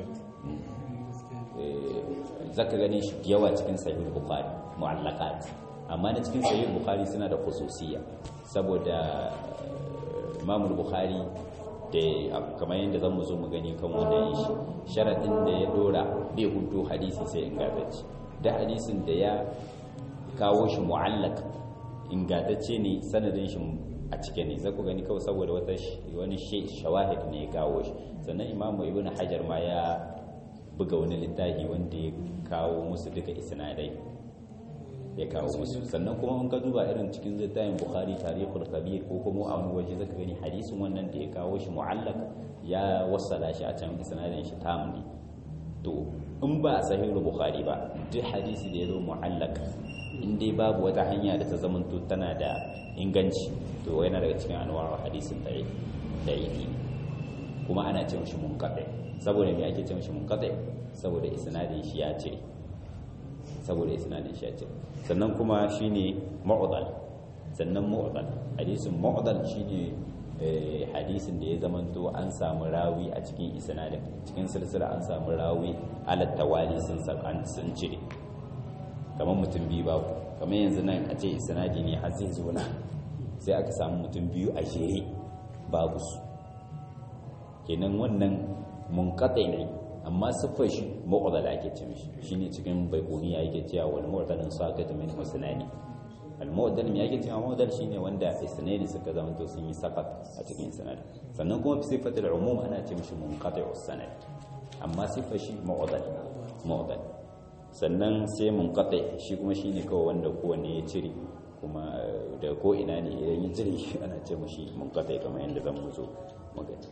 eh zaka gani shi yawa cikin sahih bukhari mu'allaqat amma na cikin sahih bukhari suna da khususiyya saboda imam bukhari da kamar yadda zan mu zo mu gani kan wannan shi sharadin da ya dora bai hudu hadisi sai ingantacce da hadisin da ya kawo shi mu'allaq ingantacce ne sanadin shi a cike ne zaku gani kawai saboda wata wani shawahid ne ya kawo shi sannan imam ibn hajar ma ya buga wani littafi wanda ya kawo musu duka isnadai ya kawo musu sannan kuma in ka duba irin cikin littafin bukhari tarihul kabir ko kuma a wani waje zaka gani hadisin wannan da ya kawo shi mu'allaq ya wassala shi a can isnadin shi tam ne to in ba a sahihul bukhari ba duk hadisi da ya zo mu'allaq in dai babu wata hanya da ta zamanto tana da inganci to yana daga cikin anwar hadisin da'ifi kuma ana ce mishi munqati saboda me ake ce mishi munqati saboda isnadin shi ya ce saboda isnadin shi ya ce sannan kuma shine mu'dal sannan mu'dal hadisin mu'dal shine hadisin da ya zamanto an samu rawi a cikin isnadin cikin silsila an samu rawi ala tawali sun san sun cire kamar mutum biyu ba kamar yanzu nan a ce isnadi ne har zai zo na sai aka samu mutum biyu a jere babu su kenan wannan munqati ne amma siffar shi mu'dal ake ce mishi shine cikin baikuniya yake cewa wal mu'dalin saqat min husnani al mu'dal me yake cewa mu'dal shine wanda isnani suka zama to sun yi saqat a cikin sanad sannan kuma fi sifatul umum ana ce mishi munqati'us sanad amma siffar shi mu'dal mu'dal sannan sai munqati shi kuma shine kawai wanda kowanne ya cire kuma da ko ina ne idan ya cire shi ana ce mishi munqati kamar yadda zan mu zo magana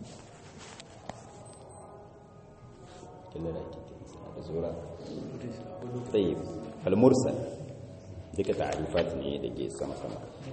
كلا لا زورا طيب فالمرسل ديك تعريفات ne dake sama sama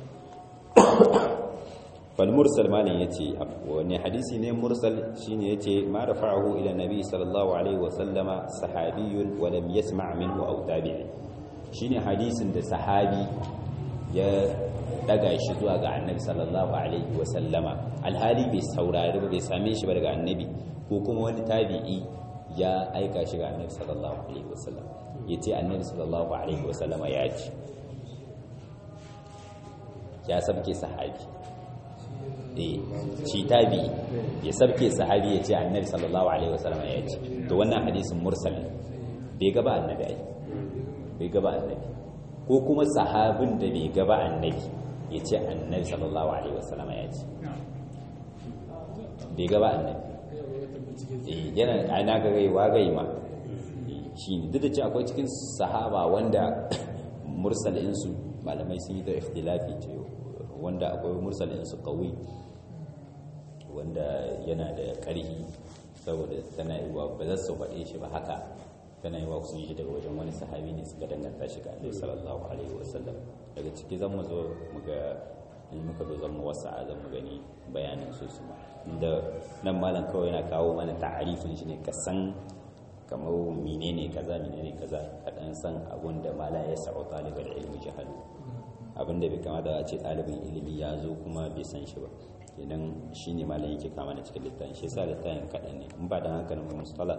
فالمرسل malin yace wani hadisi ne mursal shine yace ma rafa'ahu ila nabi sallallahu alaihi wa sallama sahabiyyun wa lam yasma' minhu aw tabi'i shine hadisin da sahabi ya daga shi zuwa ga annabi sallallahu alaihi wa sallama alhali bai saurari ba bai same shi ba daga annabi ko kuma wani tabi'i ya aika shi ga annabi sallallahu alaihi wasallam ya ce annabi sallallahu alaihi wasallam ya ce ya sabke sahabi eh shi tabi ya sabke sahabi ya ce annabi sallallahu alaihi wasallam ya ce to wannan hadisin mursal bai gaba annabi ai bai gaba annabi ko kuma sahabin da bai gaba annabi ya ce annabi sallallahu alaihi wasallam ya ce bai gaba annabi yana ana ga gai wagai ma shi ne duk da ce akwai cikin sahaba wanda mursalinsu malamai sun yi da ikhtilafi ce wanda akwai mursalinsu kawai wanda yana da ƙarhi saboda tana yi wa ba za su faɗe shi ba haka tana yi wa sun yi daga wajen wani sahabi ne suka danganta shi ga alaihi sallallahu alaihi wasallam daga ciki zan mu zo mu ga in muka zo zan mu wasa zan mu gani bayanin su su da nan malam kawai yana kawo mana ta'arifin shi ne ka san kamar menene kaza menene kaza ka dan san abun da mala ya sa'u talibul ilmi jahalu abin da bai kamata a ce ɗalibin ilimi ya zo kuma bai san shi ba idan shine malam yake kama da cikin littafin shi yasa littafin kaɗan ne in ba da haka nan mustala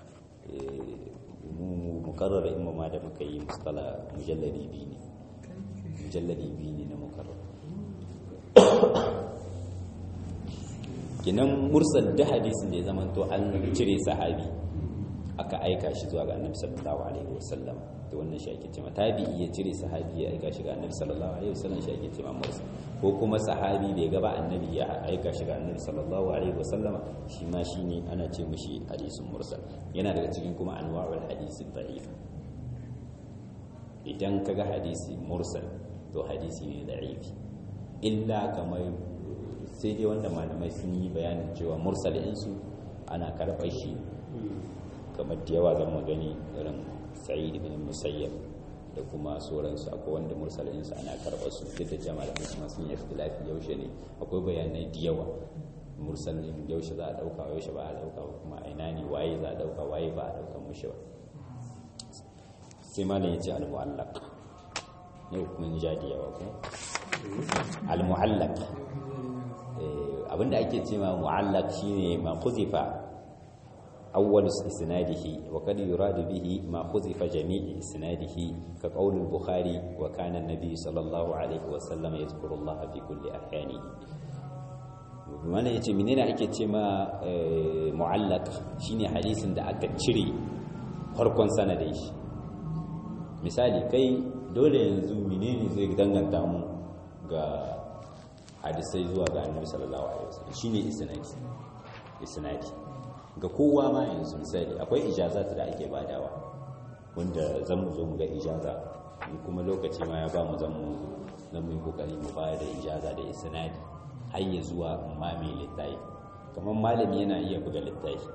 mu mukarrar in ma da muka yi mustala mujalladi biyu ne mujalladi biyu ne na mukarrar kinan mursal da hadisin da ya zama to an cire sahabi aka aika shi zuwa ga annabi sallallahu alaihi wasallam to wannan shi ake cewa tabi'i ya cire sahabi ya aika shi ga annabi sallallahu alaihi wasallam shi ake cewa mursal ko kuma sahabi bai gaba annabi ya aika shi ga annabi sallallahu alaihi wasallam shi ma shine ana ce mishi hadisin mursal yana daga cikin kuma anwa'ul hadisi da'if idan kaga hadisi mursal to hadisi ne da'ifi illa kamar sai dai wanda malamai sun yi bayanin cewa mursal insu ana karɓar shi kamar da yawa zan magani irin sa'id ibn musayyab da kuma sauransu akwai wanda mursal insu ana karɓar su duk da jama'a da kuma sun yi ikhtilafi yaushe ne akwai bayanai da yawa mursal yaushe za a ɗauka yaushe ba a ɗauka kuma a ina ne waye za a ɗauka waye ba a ɗauka mushi ba sai malam ya ce al-mu'allaq yau mun ja da yawa ko al-mu'allaq abinda ake cewa mu'allaq shine ma khuzifa awwal isnadihi wa kad yurad bihi ma khuzifa jami' isnadihi ka qawl al-bukhari wa kana an-nabi sallallahu alaihi wa sallam yadhkuru Allah fi kulli ahyani wannan yace menene ake cewa mu'allaq shine hadisin da aka cire farkon sanadin shi misali kai dole yanzu menene zai danganta mu ga hadisai zuwa ga annabi sallallahu alaihi wasallam shine isnadi isnadi ga kowa ma yanzu misali akwai ijazat da ake badawa wanda zan mu zo mu ga ijaza kuma lokaci ma ya ba mu zan mu zan mu kokari mu bayar da ijaza da isnadi har ya zuwa mame littafi kamar malami yana iya buga littafi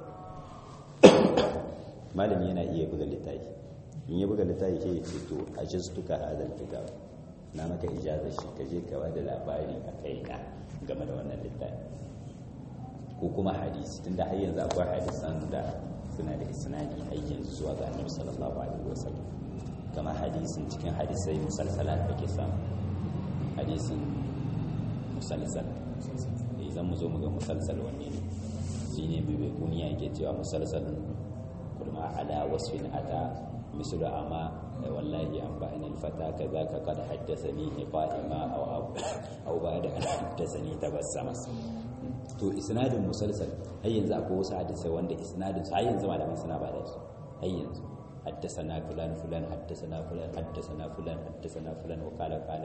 malami yana iya buga littafi in ya buga littafi ke ce to ajistuka hadal kitab na maka ijazar shi ka je ka da labari a kai na game da wannan littafi ko kuma hadisi tunda har yanzu akwai hadisan da suna da isnadi har yanzu zuwa ga annabi sallallahu alaihi wasallam kamar hadisin cikin hadisai musalsalat da ke samu hadisin musalsal idan mu zo mu ga musalsal wanne ne shine bai kuniya yake cewa musalsal kulma ala wasfin ata mislu amma wallahi an ba'ani alfata kaza ka kad haddathani qa'ima aw aw ba'da an haddathani tabassama to isnadin musalsal har yanzu akwai wasu hadisai wanda isnadin su har yanzu malaman suna ba da su har yanzu حدثنا فلان فلان حدثنا فلان حدثنا فلان حدثنا فلان وقال قال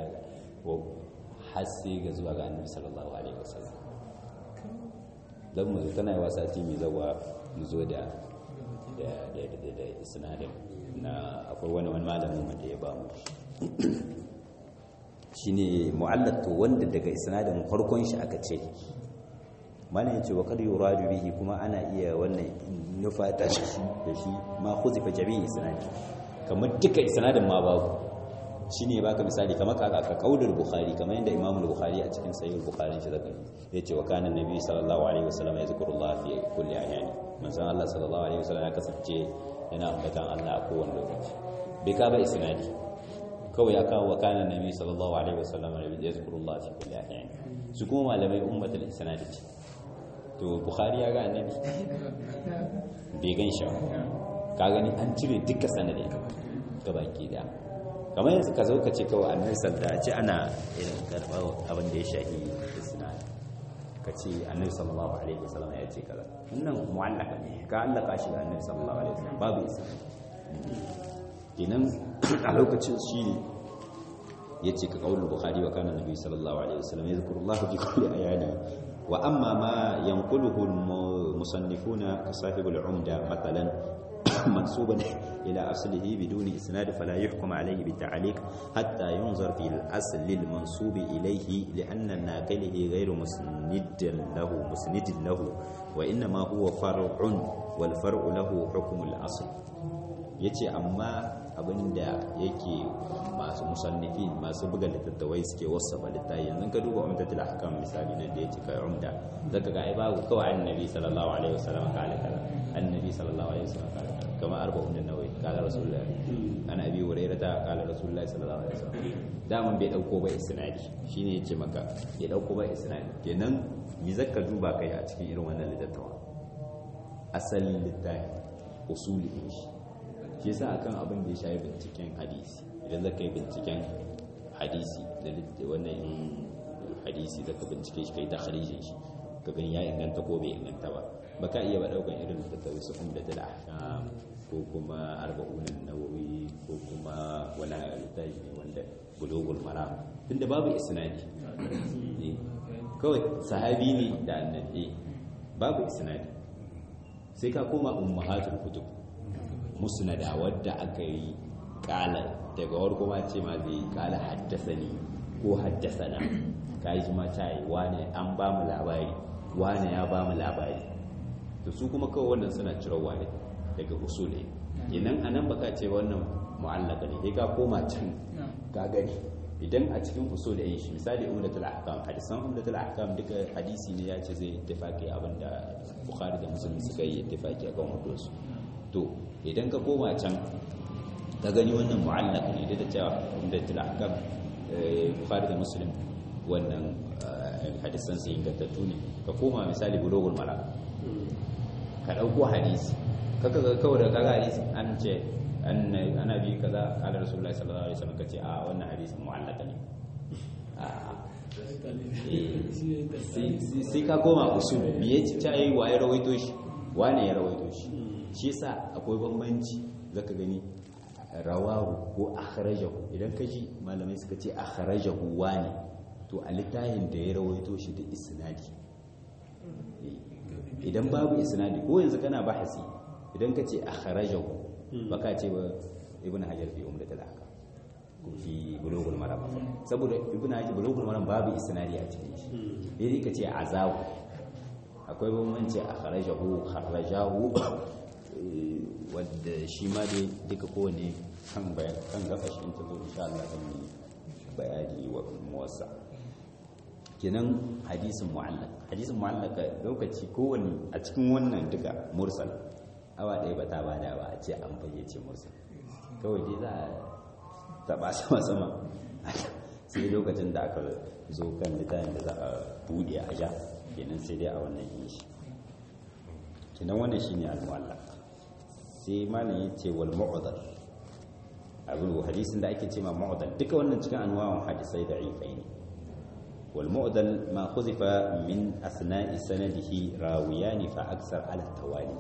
وحسي غزوا ga annabi sallallahu alaihi wasallam dan mu tana yi wasa ti mai zawa mu zo da da da da isnadin na akwai wani wani malamin da ya ba mu shine mu'allaq to wanda daga isnadin farkon shi aka ce malam yace wa kad yuradu bihi kuma ana iya wannan nufata shi da shi ma khuzifa jami'i isnadi kamar duka isnadin ma babu shine baka misali kamar ka ka kaulul bukhari kamar yadda imamu bukhari a cikin sahih bukhari shi zaka yace wa kana nabi sallallahu alaihi wasallam yazkurullah fi kulli ahyani manzon Allah sallallahu alaihi wasallam ya kasance yana ambatan Allah a kowane lokaci bai ka ba isnadi kawai ya kawo wa kana nabi sallallahu alaihi wasallam yazkurullah fi kulli ahyani su kuma malamai ummatul isnadi ce to bukhari ya ga annabi bai gan shi ka gani an cire duka sanadin gabaki daya kamar yanzu ka zo ka ce kawai annabi sallallahu a ce ana irin karɓar abin da ya shahi isnad ka ce annabi sallallahu alaihi wasallam ya ce kaza wannan mu'allaka ne ka allaka shi ga annabi sallallahu alaihi wasallam babu isnad kenan a lokacin shi ne ya ce ka kaulul bukhari wa kana nabi sallallahu alaihi wasallam yadhkurullahu fi kulli ayati وأما ما ينقله المصنفون كصاحب العمدة مثلا منسوبا إلى أصله بدون إسناد فلا يحكم عليه بالتعليق حتى ينظر في الأصل المنسوب إليه لأن ناقله غير مسند له مسند له وإنما هو فرع والفرع له حكم الأصل yace amma abinda yake masu musannifin masu buga littattafai suke wasafa littafi yanzu ka duba umdatul ahkam misali nan da yake kai umda zaka ga ai babu kawai annabi sallallahu alaihi wasallam kala kala annabi sallallahu alaihi wasallam kala kala kamar arba'un nawawi qala rasulullahi ana abi hurairah ta qala rasulullahi sallallahu alaihi wasallam daman bai dauko ba isnadi shine yace maka ya dauko ba isnadi kenan mi zakka duba kai a cikin irin wannan littattafa asalin littafi usuli din shi shi yasa akan abin da ya shafi binciken hadisi idan zaka yi binciken hadisi da wannan hadisi zaka bincike shi kai takharijin shi ka gani ya inganta ko bai inganta ba baka iya ba daukan irin littattafai su umdatul ahkam ko kuma arba'un nawawi ko kuma wani littafi ne wanda bulugul maram tunda babu isnadi kawai sahabi ne da annabi babu isnadi sai ka koma ummahatul kutub musnada wadda aka yi kala daga warko ma ce ma zai kala haddasani ko haddasana ka yi ma ta yi wane an ba mu labari wane ya ba mu labari to su kuma kawai wannan suna cirowa ne daga usule idan anan baka ce wannan mu'allaka ne sai ka koma can ka gani idan a cikin usul da shi misali umdatul ahkam hadisan umdatul ahkam duka hadisi ne ya ce zai ittifaqi abinda bukhari da muslim suka yi ittifaqi akan wannan su to idan ka koma can ka gani wannan mu'allaq ne da cewa umdatul ahkam bukhari da muslim wannan hadisan su ingantattu ne ka koma misali bulugul maram ka dauko hadisi kaka ga kawai da kaga hadisi an ce ana bi kaza kala rasulullahi sallallahu alaihi wasallam kace a wannan hadisin mu'allaka ne sai ka koma usul me yace ta yi waye rawaito shi wane ya rawaito shi shi yasa akwai bambanci zaka gani rawahu ko akhrajahu idan ka ji malamai suka ce akhrajahu wane to a littafin da ya rawaito shi da isnadi idan babu isnadi ko yanzu kana bahasi idan ka ce akhrajahu baka ce ba ibn hajar fi umdatul ahkam ko fi bulugul maram saboda ibn hajar bulugul maram babu isnadi a cikin shi dai ka ce azawu akwai bambanci akhrajahu kharrajahu wanda shi ma dai duka kowane kan bayan kan gaba shi ta zo insha Allah zan yi bayani wa muwassa kenan hadisin mu'allaq hadisin mu'allaq lokaci kowanne a cikin wannan duka mursal awa ɗaya ba ta bada ba a ce an fayyace musu kawai dai za a taɓa sama sama sai lokacin da aka zo kan littafin da za a buɗe a ja kenan sai dai a wannan yin shi kenan wannan shi ne al-mu'allaq sai malam ya ce wal mu'adar abin hadisin da ake ce ma mu'adar duka wannan cikin anwa'un hadisai da ifai ne wal mu'adal ma khuzifa min asna'i sanadihi rawiyani fa aksar ala tawali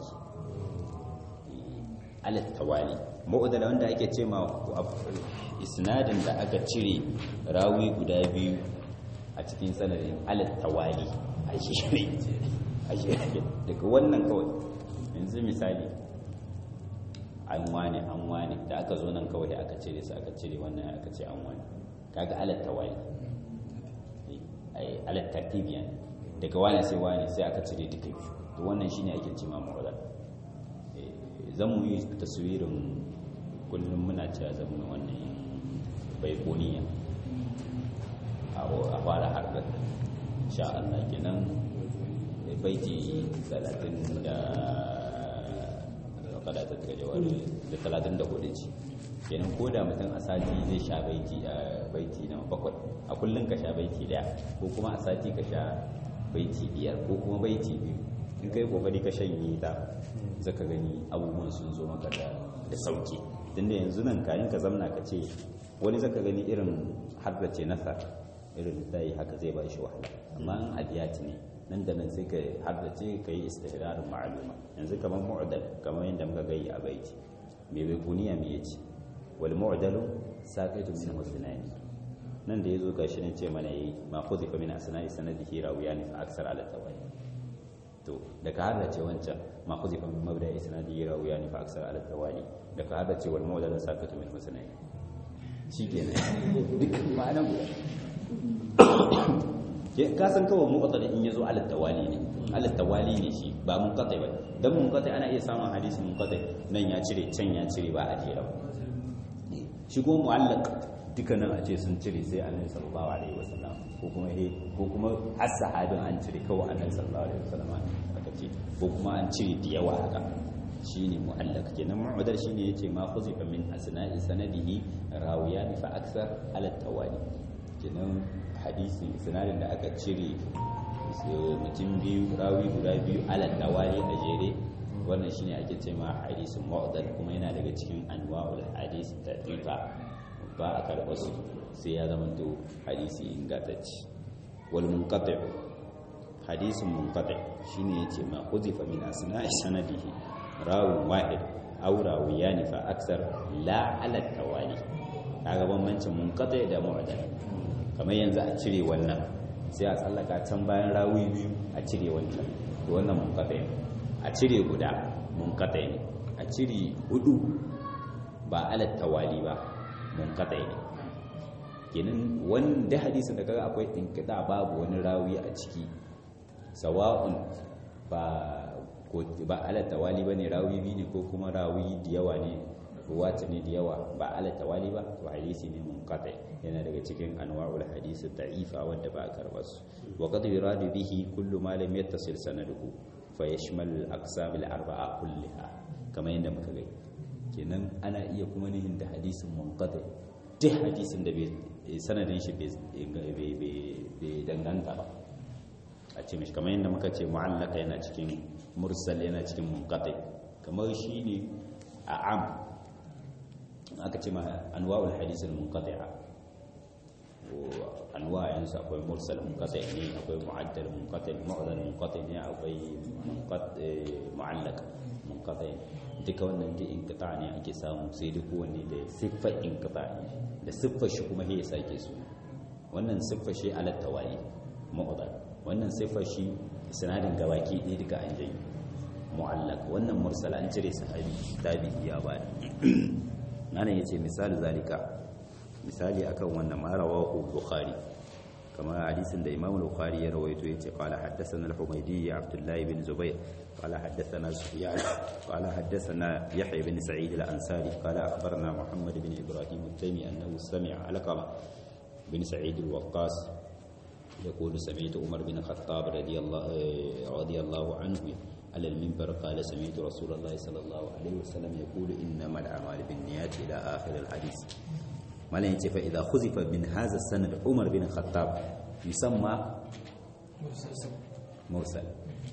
alat tawali mu'dala wanda ake ce ma isnadin da aka cire rawi guda biyu a cikin sanadin alat tawali a shi a shi daga wannan kawai yanzu misali an wane an wane da aka zo nan kawai da aka cire su aka cire wannan aka ce an wane kaga alat tawali ai alat tartibiyan daga wane sai wane sai aka cire duka biyu to wannan shine ake ce ma mu'dala zan mu yi taswirin kullum muna cewa zama wannan bai kuniya a fara harkar sha Allah kenan baiti 30 da kada ta daga jawabi da 34 ce kenan ko da mutum a sati zai sha baiti a baiti na bakwai a kullum ka sha baiti daya ko kuma a sati ka sha baiti biyar ko kuma baiti biyu in kai kokari ka shanye ta zaka gani abubuwan sun zo maka da da sauki tunda yanzu nan kayan ka zamna ka ce wani zaka gani irin haddace nasar irin tayi haka zai ba shi wahala amma in abiyati ne nan da nan sai ka haddace ka yi istihrarin ma'aluma yanzu kamar mu'dal kamar yadda muka gai a baiti me bai kuniya me yace wal mu'dalu saqitu min husnani nan da yazo gashi ne ce mana yi ma khuzifa min asna'i sanadihi rawiyani fa aksar ala tawali to da ka hada ce wancan ma khuzifa min mabda isnadi rawiyani fa aksar ala tawali da ka hada ce wal mawdala sakatu min husnai shikenan duk ma'ana guda ka san kawai muqaddal in yazo ala tawali ne ala tawali ne shi ba munqati ba dan munqati ana iya samun hadisi munqati nan ya cire can ya cire ba a jera shi ko mu'allaq dukkanin a ce sun cire sai annabi sallallahu alaihi wasallam ko kuma he ko kuma har sahabin an cire kawai annabi sallallahu alaihi wasallam aka ce ko kuma an cire da yawa haka shine mu'allaq kenan mu'dal shine yace ma khuzifa min asna'i sanadihi rawiyan fa aksar ala tawali kenan hadisi sanadin da aka cire mutum biyu rawi guda biyu ala tawali a jere wannan shine ake ce ma hadisin mu'dal kuma yana daga cikin anwa'ul hadis tadifa ba a karɓar su sai ya zama to hadisi ingantacce wal munqati hadisin munqati shine yace ma huzifa min asna'i sanadihi rawi wahid aw rawiyan fa aksar la ala tawali kaga bambancin munqati da mu'dal kamar yanzu a cire wannan sai a tsallaka can bayan rawi biyu a cire wancan to wannan munqati a cire guda munqati ne a cire hudu ba ala tawali ba munqati ne kenan wanda hadisin da kaga akwai inkida babu wani rawi a ciki sawa'un ba ko ba ala tawali bane rawi bi ne ko kuma rawi da yawa ne ruwata ne da yawa ba ala tawali ba to hadisi ne munqati yana daga cikin anwa'ul hadisi da'ifa wanda ba karba su wa qad yuradu bihi kullu ma lam yattasil sanaduhu fa yashmal al-aqsam al-arba'a kullaha kamar yadda muka ga kenan ana iya kuma nihin da hadisin munqati duk hadisin da bai sanadin shi bai danganta ba a ce mishi kamar yadda muka ce mu'allaka yana cikin mursal yana cikin munqati kamar shi ne a am aka ce ma anwa'ul hadisul munqati'a anwa yansu akwai mursal munqati ne akwai mu'addal munqati mu'dal munqati ne akwai mu'allaq munqati duka wannan da inqita ne ake samu sai duk wanne da siffar inqita da siffar shi kuma ya sake su wannan siffar shi ala tawali mu'dal wannan siffar shi sanadin gabaki ɗaya duka an janyi mu'allaq wannan mursal an cire sahabi tabi'i ya bada nan yace misali zalika misali akan wannan ma rawahu bukhari kamar hadisin da imam al-bukhari ya rawaito yace qala haddathana al-humaydi abdullah ibn zubayr qala haddathana sufyan qala haddathana yahya ibn sa'id al-ansari qala akhbarana muhammad ibn ibrahim al-taymi annahu sami'a alqama bin sa'id al-waqqas يقول سمعت عمر بن الخطاب رضي الله رضي الله عنه على المنبر قال سمعت رسول الله صلى الله عليه وسلم يقول انما الاعمال بالنيات الى اخر الحديث ما لا فاذا خذف من هذا السند عمر بن الخطاب يسمى مرسل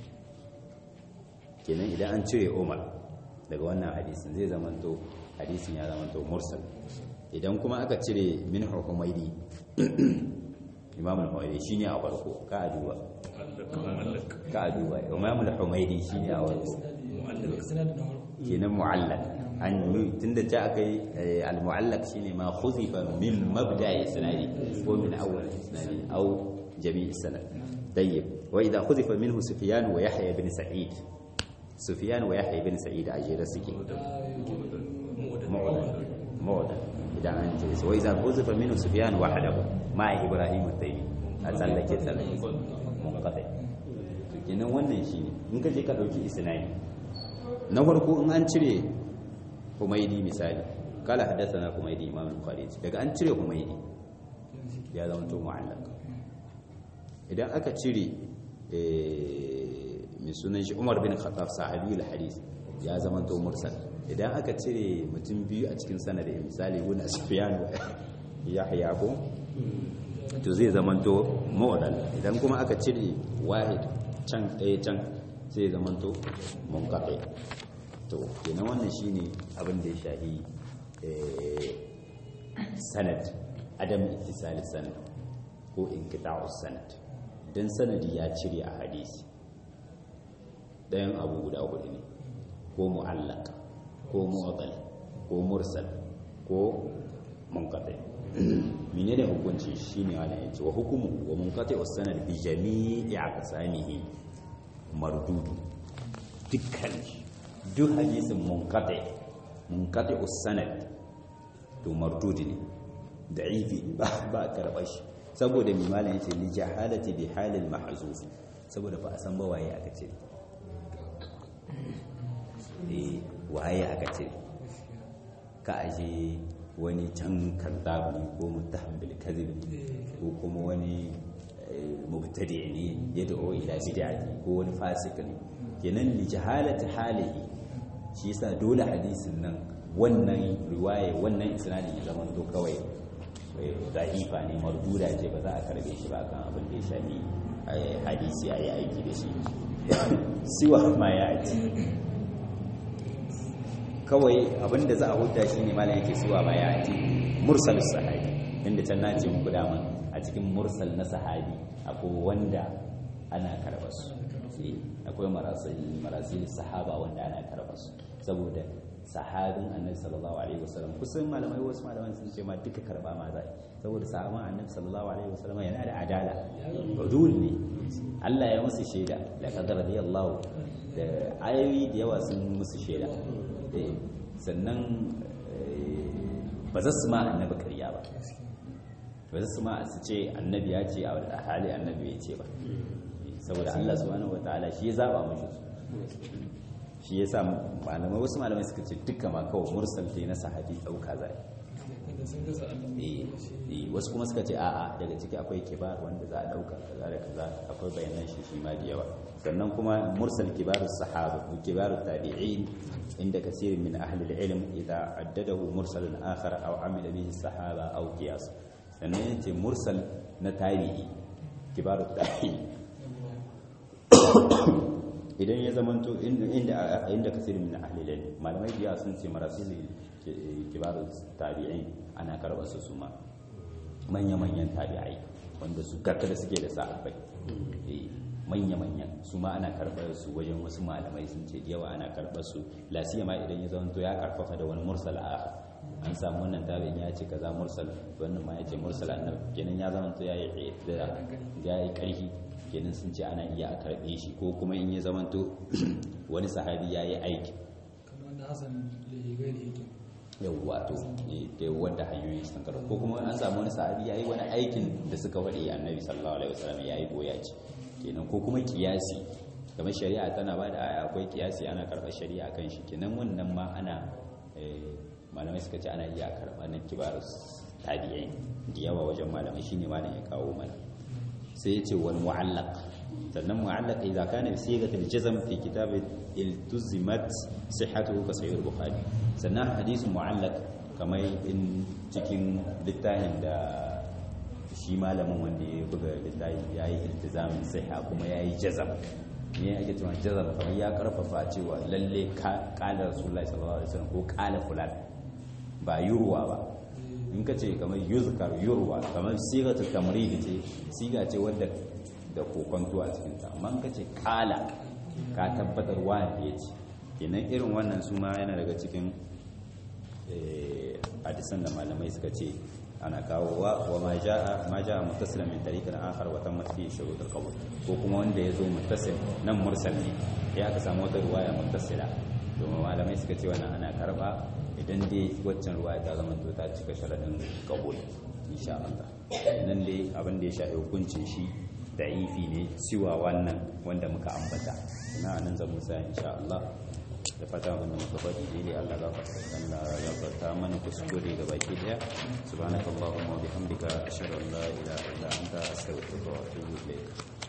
kenan idan an cire umar daga wannan hadisin zai zamanto hadisin ya zamanto mursal idan kuma aka cire min hukumaidi imam al-humaydi shine a farko ka duba ka duba imam al-humaydi shine a farko kenan mu'allaq an tunda ta akai al-mu'allaq shine ma khuzifa min mabda'i sanadi ko min awwal sanadi aw jami' sanad tayyib wa idha khuzifa minhu sufyan wa yahya ibn sa'id sufyan wa yahya ibn sa'id ajira suke mu'allaq mu'allaq idan an ce wa idha khuzifa minhu sufyan wahdahu ma ibrahim at-taymi a tsallake tsallake munqati to kenan wannan shine in ka je ka dauki isnadi na farko in an cire humaydi misali kala haddathana humaydi imam al-bukhari daga an cire humaydi ya zama to mu'allaq idan aka cire mai sunan shi Umar bin Khattab sahabi al-hadith ya zama to mursal idan aka cire mutum biyu a cikin sanadin misali guna Sufyan wa Yahya ko to zai zamanto mu'dal idan kuma aka cire wahid can ɗaya can sai zamanto munqati to kenan wannan shine abin da ya shahi sanad adam ittisal sanad ko inqita'u sanad dan sanadi ya cire a hadisi ɗayan abu guda hudu ne ko mu'allaq ko mu'dal ko mursal ko munqati menene hukunci shine ana yace wa hukumu wa munqati as-sanad bi jami'i aqsamihi mardudu dukkan duk hadisin munqati munqati as-sanad to mardudi ne da'ifi ba ba karba shi saboda mai malam yace li jahalati bi halil mahzuf saboda ba a san ba waye aka ce eh waye aka ce ka aje wani can kazzab ne ko muttaham bil kadhib ko kuma wani mubtadi ne ya da'o ila bid'ati ko wani fasik ne kenan li jahalati halihi shi yasa dole hadisin nan wannan riwaya wannan isnadin ya zama to kawai da'ifa ne marduda ce ba za a karbe shi ba kan abin da ya shafi hadisi a yi aiki da shi siwa ma ya ci kawai abin da za a huta shi ne malam yake siwa ma ya ci mursal sahabi inda can na ce muku dama a cikin mursal na sahabi akwai wanda ana karɓar su akwai marasil sahaba wanda ana karɓar su saboda sahabin annabi sallallahu alaihi wasallam kusan malamai wasu malaman sun ce ma duka karba ma za saboda sahabin annabi sallallahu alaihi wasallam yana da adala udul ne Allah ya musu shaida laqad radiyallahu da ayoyi da yawa sun musu shaida sannan ba za su ma annabi karya ba ba za su ma su ce annabi ya ce a hali annabi ya ce ba saboda Allah subhanahu wataala shi ya zaba mashi su shi ya sa malamai wasu malamai suka ce duka ma kawai mursal dai na sahabi ɗauka zai wasu kuma suka ce a'a daga ciki akwai kibar wanda za a ɗauka kaza da kaza akwai bayanan shi shi ma da yawa sannan kuma mursal kibaru sahaba kibaru tabi'in inda kasirin min ahli al-ilm idza addadahu mursalan akhar aw amila bihi sahaba aw qiyas sannan yace mursal na tabi'i kibaru tabi'in idan ya zamanto inda inda kasirin min ahli ilm malamai biya sun ce marasil kibaru tabi'in ana karɓar su suma manya manyan tabi'ai wanda su da suke da sahabbai manya manyan su ma ana karɓar su wajen wasu malamai sun ce yawa ana karɓar su lasiyama idan ya zamanto ya karfafa da wani mursal a an samu wannan tabi'in ya ce kaza mursal wannan ma ya ce mursal annabi kenan ya zamanto ya yi ya yi ƙarfi kenan sun ce ana iya a karɓe shi ko kuma in ya zamanto wani sahabi ya yi aiki yawwa to da wanda hanyoyi sun karɓa ko kuma an samu wani sahabi ya yi wani aikin da suka faɗi annabi sallallahu alaihi wasallam ya yi boya ce kenan ko kuma kiyasi kamar shari'a tana ba da aya akwai kiyasi ana karɓar shari'a kan shi kenan wannan ma ana malamai suka ce ana iya karɓa na kibarus tabi'ai da yawa wajen malamai shine malam ya kawo mana sai ya ce wal mu'allaq sannan mu'allaq idza kana bi sigat al jazm fi kitab iltuzimat sihhatuhu ka sahih bukhari sannan hadith mu'allaq kamar in cikin littafin da shi malamin wanda ya buga littafin yayi iltizamin sihha kuma yayi jazm ne ake cewa jazm kamar ya karfafa cewa lalle qala rasulullahi sallallahu alaihi wasallam ko qala fulan ba yurwa ba in ka ce kamar yuzkar yurwa kamar sigatu tamridi ce siga ce wadda da kokonto a cikin ta amma in ka ce kala ka tabbatar wani ya ce kenan irin wannan su ma yana daga cikin hadisan da malamai suka ce ana kawo wa wa ma jaa ma jaa muttasilan min tariqin akhar wa tammat fi shurut al-qabul ko kuma wanda yazo muttasil nan mursal ne ya aka samu wata riwaya muttasila to malamai suka ce wannan ana karba idan dai waccan ruwa ta zama to ta cika sharadin kabul insha Allah nan dai abin da ya shafi hukuncin shi da'ifi ne siwa wannan wanda muka ambata ina nan zan musa insha Allah da fata abin da muka faɗi daidai Allah ya gafarta Allah ya gafarta mana kuskure ga baki daya subhanakallahumma wa bihamdika ashhadu an la ilaha illa anta astaghfiruka wa atubu ilayk